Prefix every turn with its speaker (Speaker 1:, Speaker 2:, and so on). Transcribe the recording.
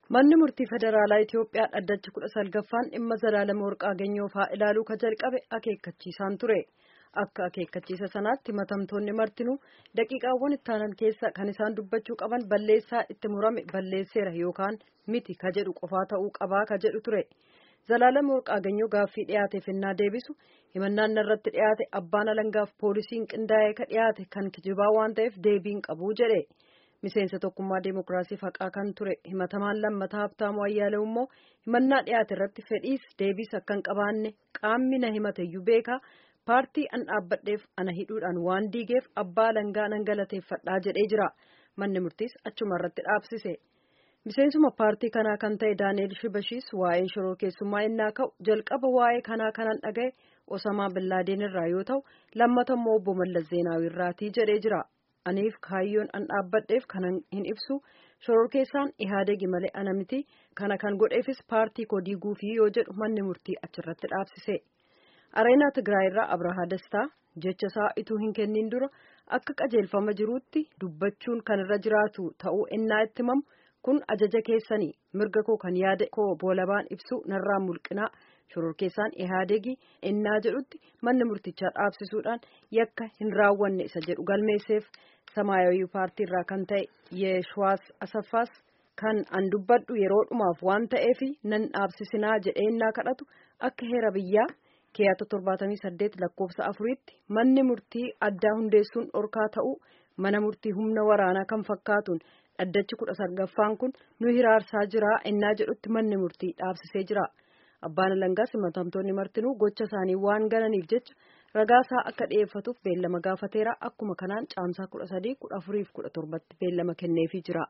Speaker 1: Manni murtii federaalaa Itiyoophiyaa dhaddacha kudha salgaffaan dhimma Zalaalama Warqaaganyoo fa'aa ilaaluu ka jalqabe akeekkachiisaan ture. Akka akeekkachiisa sanaatti himatamtoonni martinuu daqiiqaawwan ittaanan keessa kan isaan dubbachuu qaban balleessaa itti murame balleesseera yookaan miti ka jedhu qofaa ta'uu qabaa ka jedhu ture. Zalaalama Warqaaganyoo gaaffii dhiyaateef innaa deebisu himannaan irratti dhiyaate abbaan alangaaf poolisiin qindaa'ee ka dhiyaate kan kijibaa waan ta'eef deebiin qabuu jedhe. miseensa tokkummaa deemokiraasiif haqaa kan ture himatamaan lammataa habtaamuu ayyaalew immoo himannaa dhiyaate irratti fedhiis deebiis akka hin qabaanne qaamni na himateyyuu beekaa paartii an dhaabbadheef ana hidhuudhaan waan diigeef abbaa alangaa nan galateeffadhaa jedhee jira manni murtiis achuma irratti dhaabsise miseensuma paartii kanaa kan ta'e daani'el shibashiis waa'ee shoroo keessummaa innaa ka'u jalqaba waa'ee kanaa kanan dhagaye osamaa billaadeen irraa yoo ta'u lammata immoo obbo mallas zeenaawii irraatii jedhee jira. aniif kaayyoon an dhaabbadheef kanan hin ibsu shororkeessaan ihaadegi malee ana miti kana kan godheefis paartii koo diiguufi yoo jedhu manni murtii achirratti dhaabsise areenaa tigraayirraa abrahaa dastaa jecha isaa ituu hin kennin dura akka qajeelfama jiruutti dubbachuun kan irra jiraatu ta'uu innaa itti himamu kun ajaja keessanii mirga koo kan yaada koo boolabaan ibsu narraa mulqinaa shororkeessaan ihaadegi innaa jedhutti manni murtichaa dhaabsisuudhaan yakka hin raawwanne isa jedhu galmeesseef samaayawii paartii irraa kan ta'e yeeshwaas asaffaas kan an dubbadhu yeroo dhumaaf waan ta'eef nan dhaabsisinaa jedhee innaa kadhatu akka heera biyyaa keeyata torbaatamii saddeet lakkoofsa afuriitti manni murtii addaa hundeessuun dhorkaa ta'uu mana murtii humna waraanaa kan fakkaatuun dhaddachi kudha salgaffaan kun nu hiraarsaa jira innaa jedhutti manni murtii dhaabsisee jira. abbaan alangaas himatamtoonni martinuu gocha isaanii waan gananiif jecha ragaasaa akka dhiyeeffatuuf beellama gaafateera akkuma kanaan caamsaa kudha sadii kudha afuriif kudha torbatti beellama kenneefii jira.